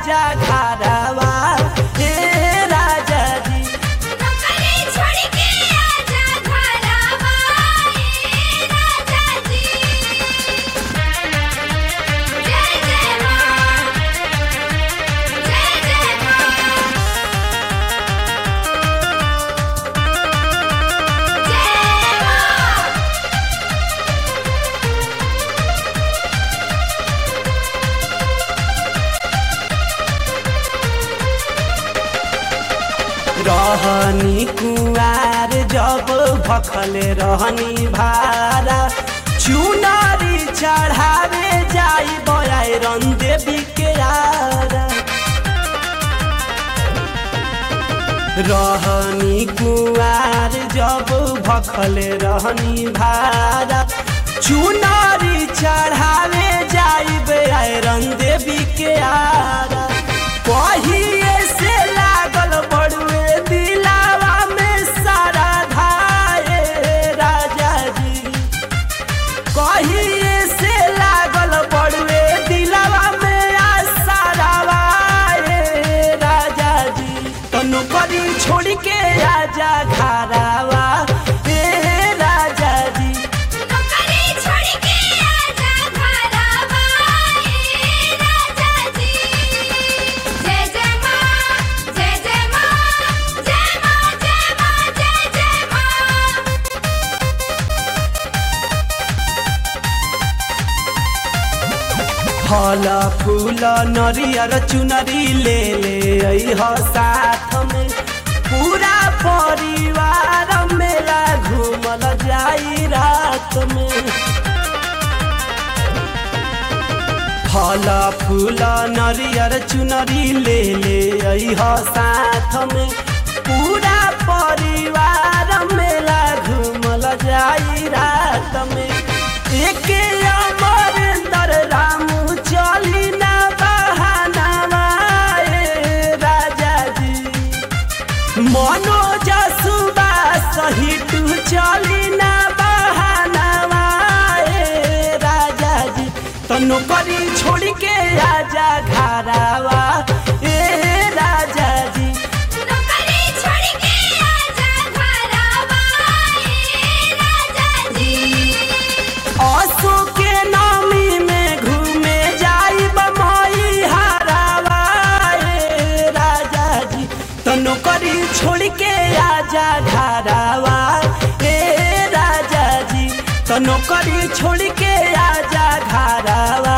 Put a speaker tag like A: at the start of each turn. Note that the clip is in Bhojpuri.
A: आजा घरवा हे राजा जी
B: नौकरी छोड़ के आजा घरवा ए राजा जी जय जय मां जय जय मां जय मां
A: रहनी कुआर जब भखल रहनी भारा चुनारी चढ़ावे जाई बयारन देवी के आरा रहनी कुआर जब भखल रहनी भारा चुनारी चढ़ावे जाई बयारन देवी के आरा कहिए से लागल बड़ुए दिलावा में सारा धाए राजा जी कहिए से लागल बड़ुए दिलावा में आ सारा वाए राजा जी तनु करी छोड़ के आजा घरावा हे राजा जी
B: नौकरी छोड़ के आजा घरवा ए राजा जी जय जय मां जय जय मां जय मां जय मां जय जय मां
A: फल फूल नरियर चुनरी ले ले अइह साथ में पूरा परिवार मेला घूमल जाई रात में फल फूल नरियर चुनरी ले ले अइह साथ में पूरा परिवार मेला घूमल जाई रात में एक अमरेंद्र राम चली ना बहाना राजा जी मनोज सुबास सहित चली ना बहाना ए राजा जी तनु करी छोड़ के आजा घरावा ए राजा जी
B: नौकरी छोड़ के आजा घरवा ए राजा जी
A: असो के नामी में घूमे जाई बमई हरावा ए राजा जी तनु करी छोड़ के आजा घरावा ए राजा जी तनु करी छोड़ के आजा घरावा